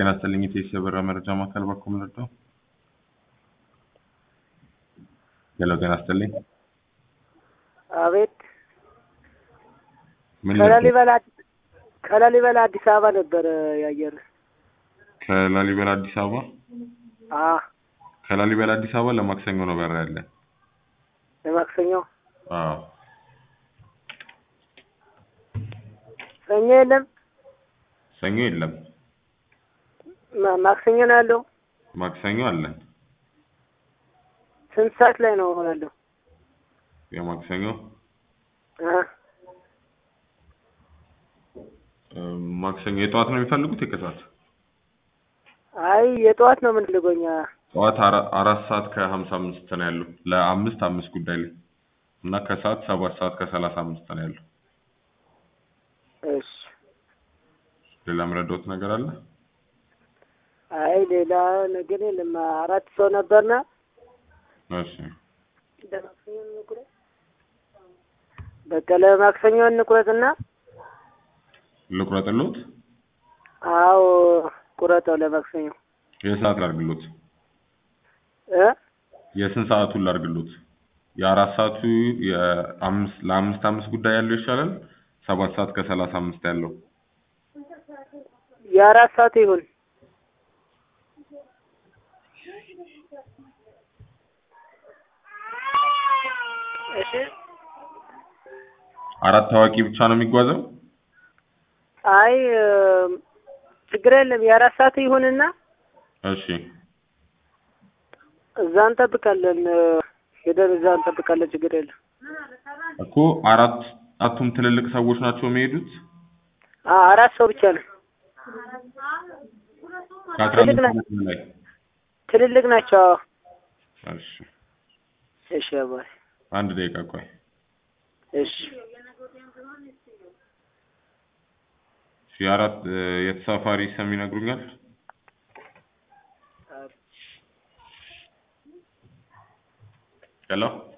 ጤና ይስጥልኝ የኢትዮ የበራ መረጃ ማዕከል በኩል ምንድነው? ሄሎ ጤና ይስጥልኝ። አቤት ምን ነበር? ከላሊበላ ከላሊበላ አዲስ አበባ ነበረ ያየር ከላሊበላ አዲስ አበባ አ ከላሊበላ አዲስ አበባ ለማክሰኞ ነው በራ ያለ። ለማክሰኞ አዎ ሰኞ የለም ሰኞ የለም፣ ማ- ማክሰኞ ነው ያለው። ማክሰኞ አለን። ስንት ሰዓት ላይ ነው ያለው? የማክሰኞ አ እ፣ ማክሰኞ የጠዋት ነው የሚፈልጉት የከሰዓት? አይ የጠዋት ነው የምንልጎኛ። ጠዋት አራ- አራት ሰዓት ከሀምሳ አምስት ነው ያለው ለአምስት አምስት ጉዳይ ላይ እና ከሰዓት ሰባት ሰዓት ከሰላሳ አምስት ነው ያለው። እሺ ሌላ ምረዳውት ነገር አለ? አይ ሌላ ነገር የለም። አራት ሰው ነበርና እሺ ለማክሰኞ እንቁረጥ። በቃ ለማክሰኞ እንቁረጥና ልቁረጥሎት? አዎ ቁረጠው ለማክሰኞ የሰዓት ላድርግሎት? እ የስንት ሰዓቱን ላድርግሎት? የአራት ሰዓቱ የአምስት ለአምስት አምስት ጉዳይ ያለው ይሻላል? ሰባት ሰዓት ከሰላሳ አምስት ያለው የአራት ሰዓት ይሁን። እሺ አራት ታዋቂ ብቻ ነው የሚጓዘው? አይ እ፣ ችግር የለም የአራት ሰዓት ይሁንና እሺ እዛ እንጠብቃለን። እ፣ ሄደን እዛ እንጠብቃለን። ችግር የለም። እኮ አራት አራቱም ትልልቅ ሰዎች ናቸው የሚሄዱት? አ አራት ሰው ብቻ ነው። ከአስራ ትልቅ አምስት ና- ዓመት በላይ ትልልቅ ናቸው። አዎ። እሺ እሺ አባይ አንድ ደቂቃ ቆይ። እሺ እሺ የአራት እ፣ የተሳፋሪ ስም ይነግሩኛል? ሄሎ